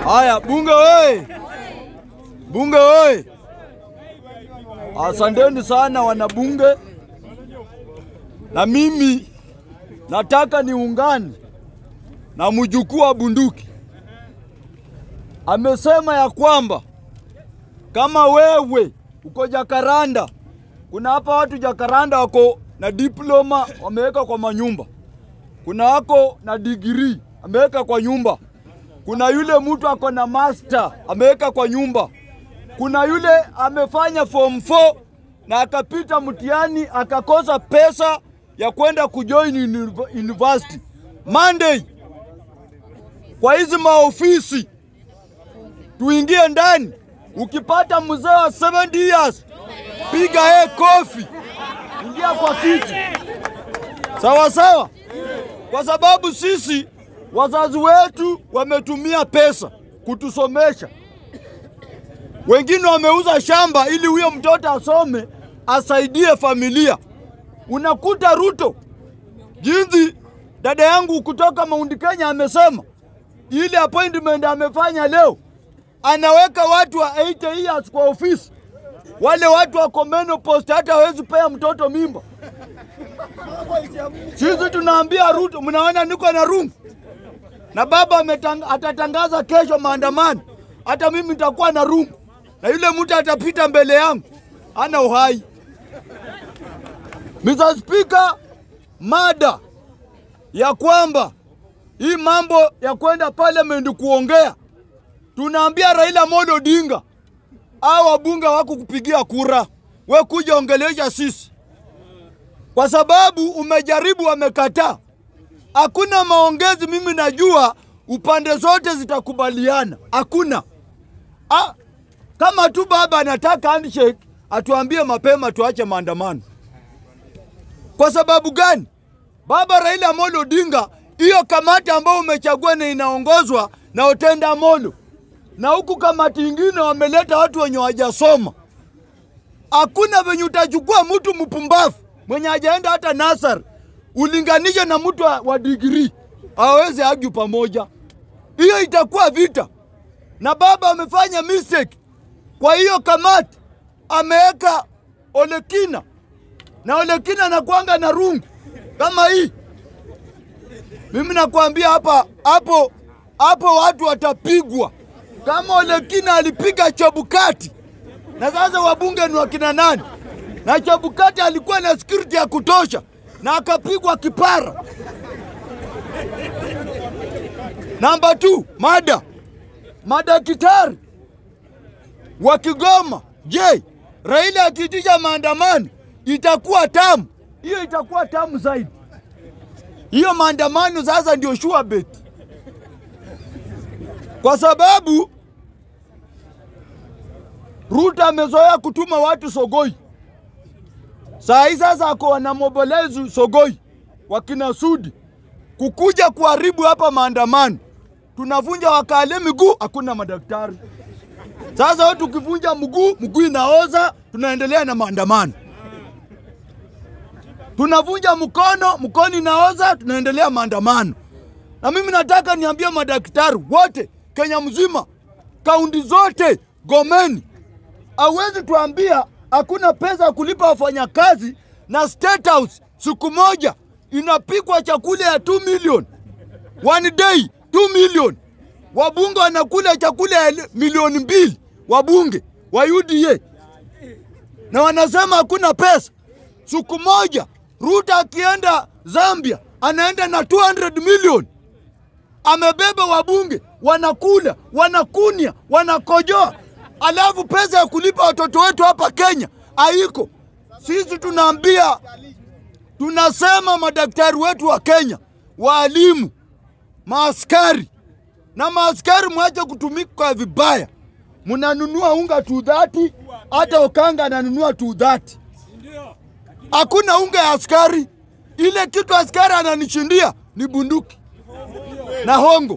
Haya, bunge oye! Bunge oye! Asanteni sana wanabunge, na mimi nataka niungane na mjukuu wa bunduki. Amesema ya kwamba kama wewe uko Jakaranda, kuna hapa watu Jakaranda wako na diploma wameweka kwa manyumba, kuna wako na digrii ameweka kwa nyumba, kuna yule mtu ako na master ameweka kwa nyumba, kuna yule amefanya form 4 na akapita mtihani akakosa pesa ya kwenda kujoin uni- university. Monday kwa hizi maofisi tuingie ndani. Ukipata mzee wa 70 years, piga yeye kofi, ingia kwa kiti, sawa sawa, kwa sababu sisi wazazi wetu wametumia pesa kutusomesha. Wengine wameuza shamba ili huyo mtoto asome asaidie familia. Unakuta Ruto jinsi dada yangu kutoka Mount Kenya amesema ile appointment amefanya leo, anaweka watu wa 80 years kwa ofisi. Wale watu wako menopause hata hawezi pea mtoto mimba. Sisi tunaambia Ruto, mnaona niko na rungu na baba ametang, atatangaza kesho maandamano, hata mimi nitakuwa na rungu na yule mtu atapita mbele yangu ana uhai. Mr. Speaker, mada ya kwamba hii mambo ya kwenda parliament kuongea, tunaambia Raila Amolo Odinga au wabunge wako kupigia kura, we kuja ongelesha sisi, kwa sababu umejaribu, wamekataa. Hakuna maongezi, mimi najua upande zote zitakubaliana, hakuna ah, kama tu baba anataka handshake, atuambie mapema, tuache maandamano. Kwa sababu gani? Baba Raila Amolo Odinga, hiyo kamati ambayo umechagua na inaongozwa na Otenda Amolo, na huku kamati ingine wameleta watu wenye hawajasoma. Hakuna venye utachukua mtu mpumbavu mwenye hajaenda hata nasar ulinganishe na mtu wa, wa digrii, hawawezi argue pamoja. Hiyo itakuwa vita, na baba amefanya mistake. Kwa hiyo kamati ameweka Olekina na Olekina anakuanga na rungu kama hii. Mimi nakwambia hapa hapo hapo watu watapigwa kama Olekina alipiga Chebukati, na sasa wabunge ni wakina nani? Na Chebukati alikuwa na security ya kutosha na akapigwa kipara. Namba 2 mada madaktari wa Kigoma. Je, Raila akiitisha maandamano itakuwa tamu? Hiyo itakuwa tamu zaidi. Hiyo maandamano sasa ndio sure bet, kwa sababu Ruto amezoea kutuma watu Sogoi. Saa hii sasa ako wanamobolezi Sogoi wakina Sudi kukuja kuharibu hapa maandamano. Tunavunja wakale miguu, hakuna madaktari. Sasa wewe tukivunja mguu, mguu inaoza, tunaendelea na maandamano. Tunavunja mkono, mkono inaoza, tunaendelea maandamano. Na mimi nataka niambie madaktari wote Kenya mzima, kaunti zote, gomeni. Hawezi tuambia hakuna pesa ya kulipa wafanyakazi na State House siku moja inapikwa chakula ya 2 million one day 2 million. Wabunge wanakula chakula ya milioni mbili, wabunge wa UDA na wanasema hakuna pesa. Siku moja Ruto akienda Zambia anaenda na 200 million, amebeba wabunge wanakula, wanakunya, wanakojoa, alafu pesa ya kulipa watoto wetu hapa Kenya haiko. Sisi tunaambia tunasema madaktari wetu wa Kenya, waalimu, maaskari na maaskari, mwache kutumika vibaya. Mnanunua unga tu dhati, hata Okanga ananunua tu dhati. Hakuna unga ya askari. Ile kitu askari ananishindia ni bunduki na hongo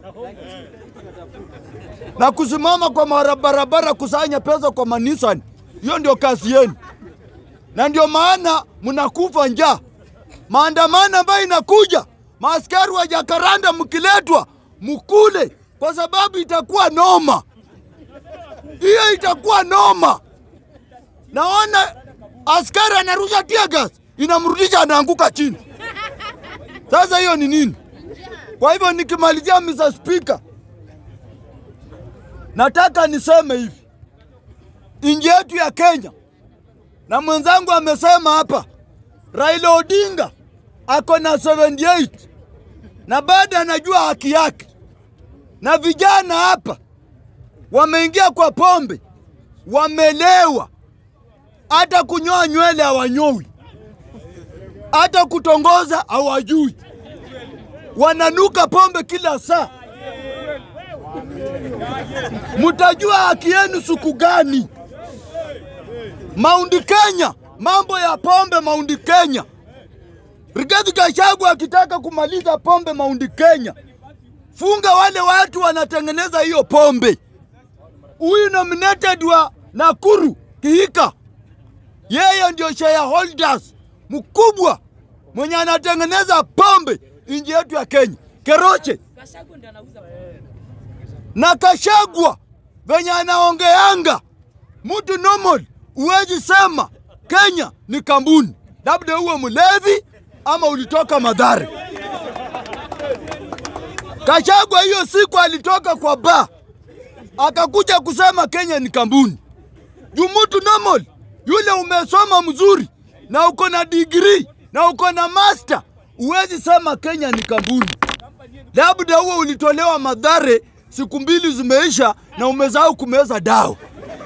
na kusimama kwa marabarabara kusanya pesa kwa manisani. Hiyo ndio kazi yenu, na ndio maana mnakufa njaa. Maandamano ambayo inakuja, maaskari wa Jakaranda mkiletwa mukule kwa sababu itakuwa noma. Hiyo itakuwa noma. Naona askari anarusha tear gas, inamrudisha anaanguka chini. Sasa hiyo ni nini? Kwa hivyo nikimalizia, Mr. Speaker, nataka niseme hivi, nchi yetu ya Kenya, na mwenzangu amesema hapa, Raila Odinga ako na 78 na bado anajua haki yake, na vijana hapa wameingia kwa pombe, wamelewa, hata kunyoa nywele hawanyoi, hata kutongoza hawajui, wananuka pombe kila saa. Mtajua haki yenu siku gani? Maundi Kenya, mambo ya pombe Maundi Kenya. Rigathi Gachagua akitaka kumaliza pombe Maundi Kenya, funga wale watu wanatengeneza hiyo pombe. Huyu nominated wa Nakuru Kihika, yeye ndio shareholders mkubwa mwenye anatengeneza pombe nchi yetu ya Kenya, Keroche na Kashagwa venye anaongeanga mtu normal, uwezi sema Kenya ni kampuni, labda uwe mlevi ama ulitoka Madhare. Kashagwa hiyo siku alitoka kwa ba akakuja kusema Kenya ni kampuni. Juu mtu normal yule umesoma mzuri na uko na degree na uko na master, uwezi sema Kenya ni kampuni. Labda huo ulitolewa Madhare, siku mbili zimeisha na umezao kumeza dawa.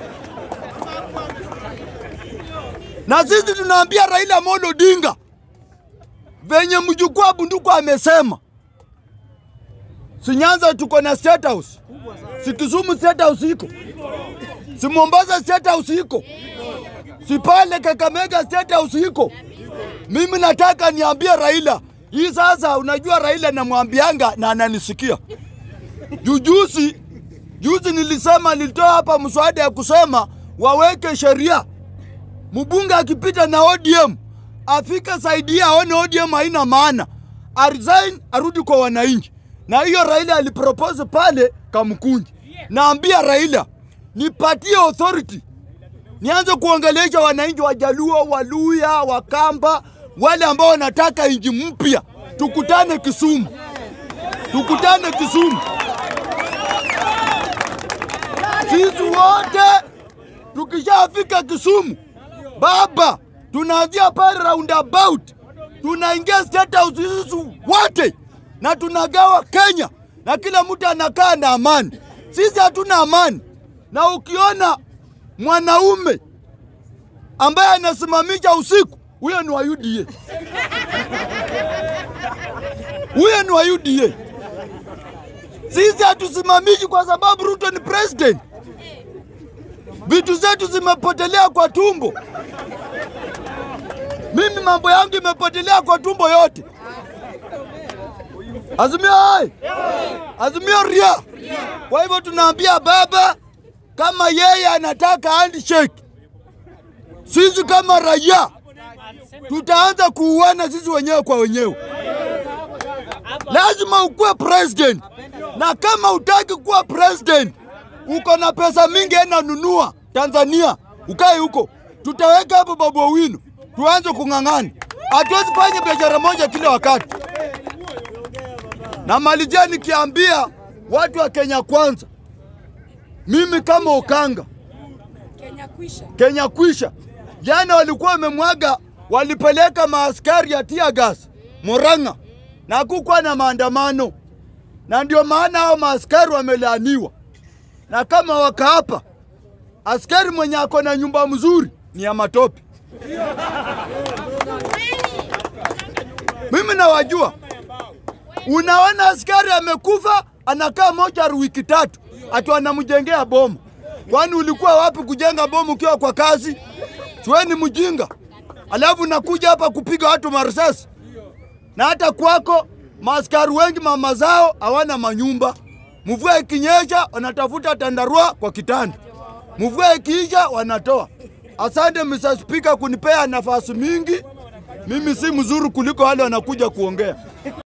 Na sisi tunaambia Raila Amolo Odinga venye mjukuu wa bunduku amesema, si Nyanza tuko na state house, si Kisumu state house iko, si Mombasa state house iko, si pale Kakamega state house iko. Mimi nataka niambie Raila hii sasa. Unajua Raila namwambianga na ananisikia. Jujuzi juzi nilisema, nilitoa hapa mswada ya kusema waweke sheria, mbunge akipita na ODM afike saidia, aone ODM haina maana, aresign, arudi kwa wananchi. Na hiyo Raila alipropose pale Kamkunji. Naambia Raila nipatie authority nianze kuongelesha wananchi wa Jaluo, Waluya, Wakamba, wale ambao wanataka nchi mpya. Tukutane Kisumu, tukutane Kisumu, sisi wote tukishafika Kisumu baba, tunaanzia pale roundabout, tunaingia state house sisi wote na tunagawa Kenya na kila mtu anakaa na amani. Sisi hatuna amani, na ukiona mwanaume ambaye anasimamisha usiku, huyo ni wa UDA, huyo ni wa UDA. Sisi hatusimamishi kwa sababu Ruto ni president. Vitu zetu zimepotelea kwa tumbo. Mimi mambo yangu imepotelea kwa tumbo yote. Azimio hai, Azimio ria. Kwa hivyo tunaambia baba, kama yeye anataka handshake, sisi kama raia tutaanza kuuana sisi wenyewe kwa wenyewe. Lazima ukuwe president, na kama utaki kuwa president, uko na pesa mingi, ena nunua Tanzania, ukae huko, tutaweka hapo Babu Owino, tuanze kung'ang'ana. Hatuwezi fanya biashara moja kila wakati. Namalizia nikiambia watu wa Kenya kwanza, mimi kama Okanga, Kenya kwisha. Kenya kwisha. Jana walikuwa wamemwaga, walipeleka maaskari ya tear gas Murang'a na kukuwa na maandamano, na ndio maana hao maaskari wamelaaniwa. Na kama wakaapa, askari mwenye ako na nyumba mzuri ni ya matope. Mimi nawajua. Unaona askari amekufa anakaa mochari wiki tatu, ati wanamjengea bomu. Kwani ulikuwa wapi kujenga bomu ukiwa kwa kazi? Chweni mjinga, alafu nakuja hapa kupiga watu marisasi. Na hata kwako maaskari wengi mama zao hawana manyumba. Mvua ikinyesha wanatafuta tandarua kwa kitanda, mvua ikiisha wanatoa. Asante Mr. Speaker kunipea nafasi mingi. Mimi si mzuri kuliko wale wanakuja kuongea.